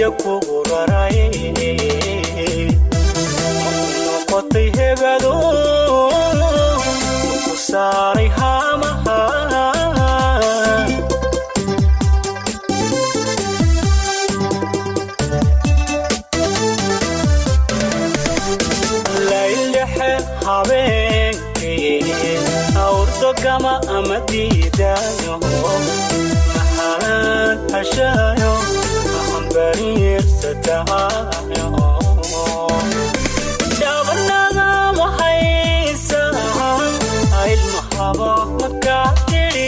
biyo kugu raray noqotay hebado ku saaray haamaha laylexe habeenkii awrdogama ama diidaayo maxalaan hashaayo ambariirsatahayo dhabanada mahaysa ilmahaba makaa tidhi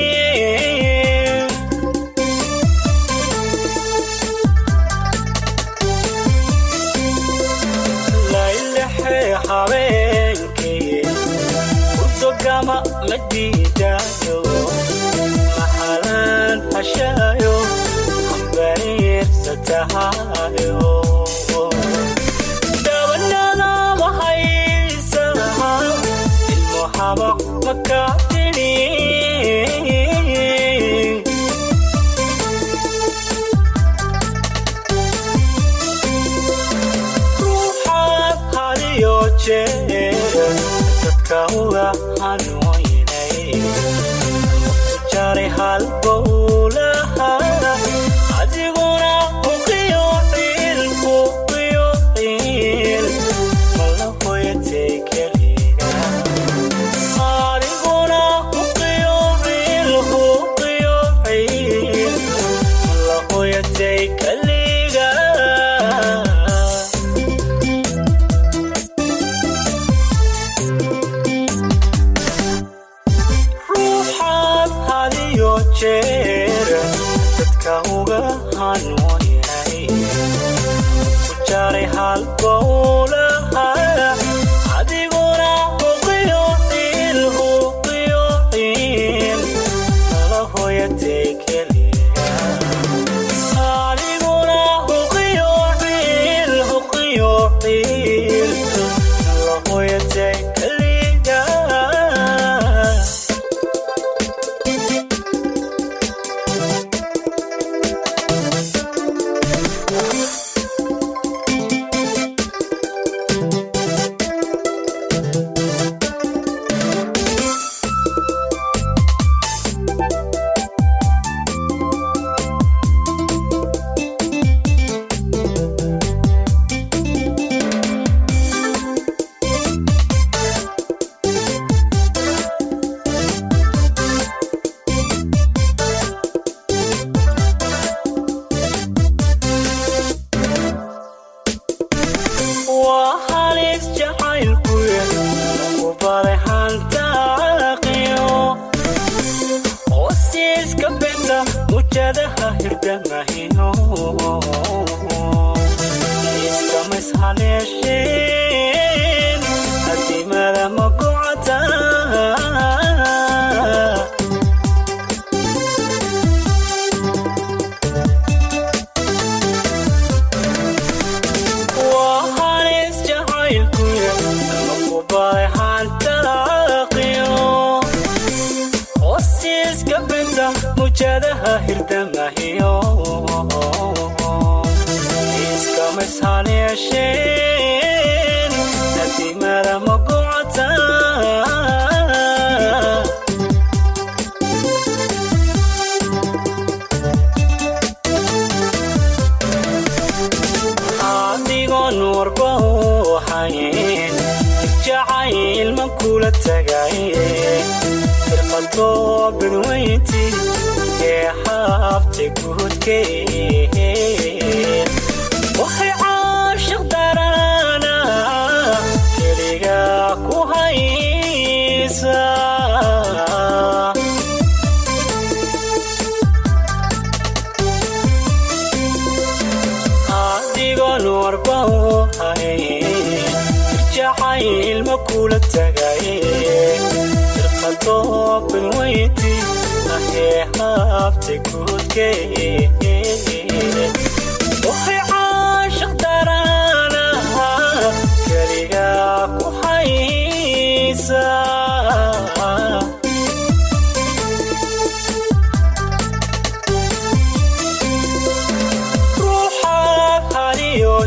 laylexe habeenkii urdogama ma diidaayo maxalaan hashaayo ambariirsatahayo dhabanada mahaysa ilmuhaba makaa tidhi ruuxaad hadiyo jeer dadka uga hanuuynay jaray halbowlaha adiguna uqiyo ciil uqiyo ciil mala hoyatay keliga adiguna uqiyo ciil uqiyo ciil mala hoyatay keliga ruuxaad hadiyo jeer dadka uga hanuunyay ku jaray halbowlaha adiguna uqiyo ciil uqiyo ciil mala hoyatay keliga adiguna uqiyo ciil uqiyo ciil mala hoyatay keliga waa halis jacaylkuye ku baray hantaaqiyo hoosiiska benta mujadaha hirdamahiyo iskamas haleesheen adimada magocata waa halis jacaylkuye ku baray hantaaqiyo hoosiiska benta mujadaha hirdamahiyo iskamas haleesheen adimada magocata adigoon warba u hayn jacayl ma kula tagaye firqadoo bidweynti ee xaabta guudkeen waxay caashiq darana keliga ku haysa adigoon warba u hayn jacayl ma kula tagaye firqadoo bidweynti ahee haabta guudkeen waxay caashiq darana keliga ku haysa ruuxa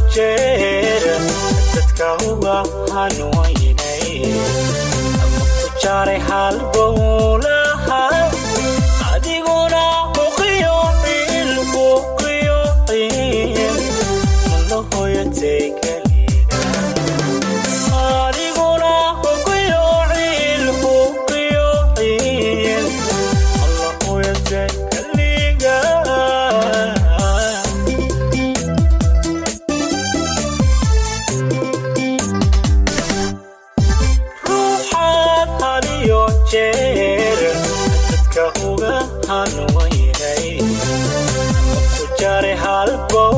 jeer dadka uga hanwaynay ama ku jaray halbowlaha adiguna uqiyo ciil uqiyo ciil malahoyatay kaliga adiguna uqiyo ciil uqiyo ciil malahoyatay kaliga ruuxaad hadiyo jeer dadka uga hanwaynay ku jaray halbo